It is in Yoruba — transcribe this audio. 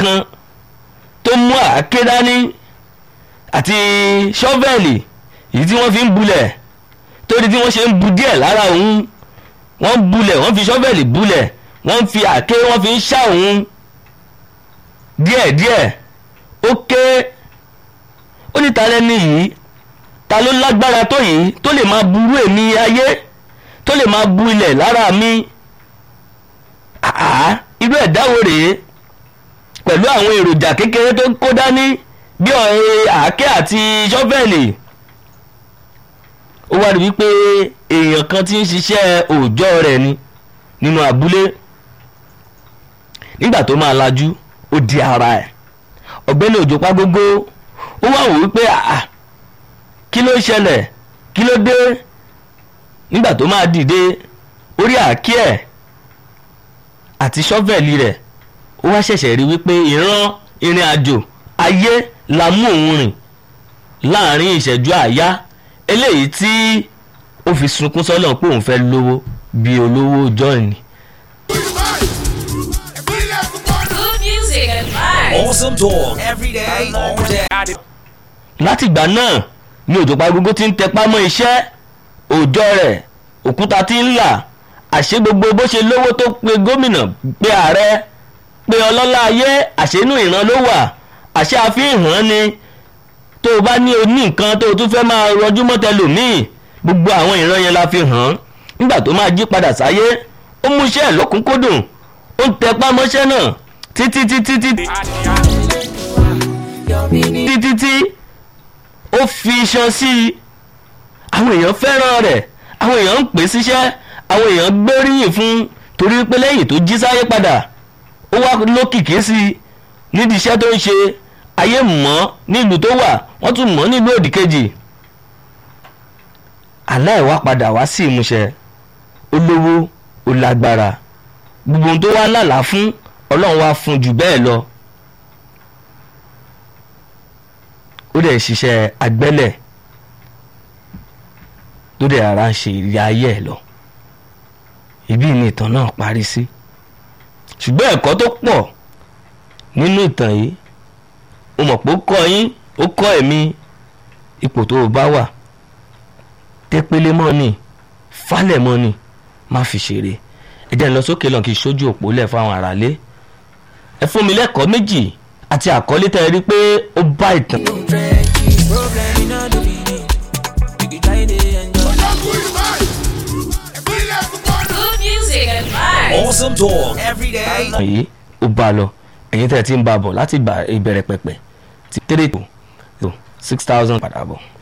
kan tó mú àáké dání àti ṣọ́fẹ̀lì èyí tí wọ́n fi ń bulẹ̀ torí tí wọ́n ṣe ń bu díẹ̀ lára òun wọ́n bulẹ̀ wọ́n fi ṣọ́fẹ̀lì bulẹ̀ wọ́n fi àáké wọ́n fi ń ṣá òun díẹ̀díẹ̀ ó ké ó ní ta lẹ́ni yìí ta ló lágbára tó yìí tó lè máa burú èmi ayé tó lè máa bu ilẹ̀ lára mi àá irú ẹ̀dá wo rèé pẹ̀lú àwọn èròjà kékeré tó kó dání bí ọ̀rẹ́ àáké àti ṣọ́fẹ̀lì ó wá rí wípé èèyàn kan tí ń ṣiṣẹ́ òòjọ́ rẹ̀ ni nínú abúlé nígbà tó máa lajú ó di ara ẹ̀ ọ̀gbẹ́ni òjò pagógó ó wá wò wípé àà kí ló ṣẹlẹ̀ kí ló dé nígbà tó máa dìde orí àáké ẹ̀ àti ṣọ́fẹ̀lì rẹ̀ ó wá ṣẹ̀ṣẹ̀ rí wípé ìran ìrìn àjò ayé la mú òun rìn láàrin ìṣẹ́jú àáyá eléyìí tí ó fi sunkún sọ́nà pé òun fẹ́ lówó bí olówó jọ́ọ̀nì. Good music and vibes. Awesome talk every day, all day. látìgbà náà ni òjò pagógó ti ń tẹpá mọ́ iṣẹ́ òòjọ́ rẹ̀ òkúta ti ń là àṣé gbogbo bó ṣe lówó tó pe gómìnà pe ààrẹ pe ọlọ́lá ayé àṣénú ìran ló wà àṣé àfihàn ni tó o bá ní o ní nǹkan tó o tún fẹ́ máa rọjú mọ́tẹ́lòmíì gbogbo àwọn ìran yẹn la fi hàn nígbà tó máa jí padà sáyé ó mú iṣẹ́ ẹ̀ lọ́kùnkúndùn ó ń tẹpá mọ́ṣẹ́ náà títí títí títí títí tí ó fi iṣan sí i àwọn èèyàn fẹ́ràn rẹ̀ àwọn èèyàn ń pè é síṣẹ́ àwọn èèyàn gbóríyìn fún un torí pé lẹ́yìn tó jí sáyé padà ó wá lókìkí sí i nídìí iṣẹ́ tó ń ṣe ayé mọ́ nílùú tó wà wọ́n tún mọ́ nílùú òdì kejì àlá ẹ̀ wá padà wá sí ìmúṣẹ ó lówó ó lágbára gbogbo ohun tó wá lálàá fún ọlọ́run wá fún jù bẹ́ẹ̀ lọ ó dẹ̀ ṣiṣẹ́ agbẹ́lẹ̀ tó dẹ̀ ara ń ṣe ìrìn ayé ẹ̀ lọ ibi ni ìtàn náà parí sí ṣùgbọ́n ẹ̀kọ́ tó pọ̀ nínú ìtàn yìí ó mọ̀ pé ó kọ́ yín ó kọ́ ẹ̀mí ipò tó o bá wà tẹ́pẹ́lẹ́ mọ́ ni falẹ̀ mọ́ ni má fi ṣeré ẹ jẹ́ n lọ sókè lọ́n kí n ṣojú òpó lẹ̀ fún àwọn aráalé ẹ fún mi lẹ́kọ̀ọ́ méjì àti àkọlé tẹ́ ẹ rí pé ó bá ìtàn. Good music and vibes. Awesome talk every day. yìí ó bá a lọ ẹ̀yin tẹ́ ẹ ti ń bá a bọ̀ láti ìgbà ìbẹ̀rẹ̀ pẹ̀pẹ̀ ti three to six thousand padà bọ̀.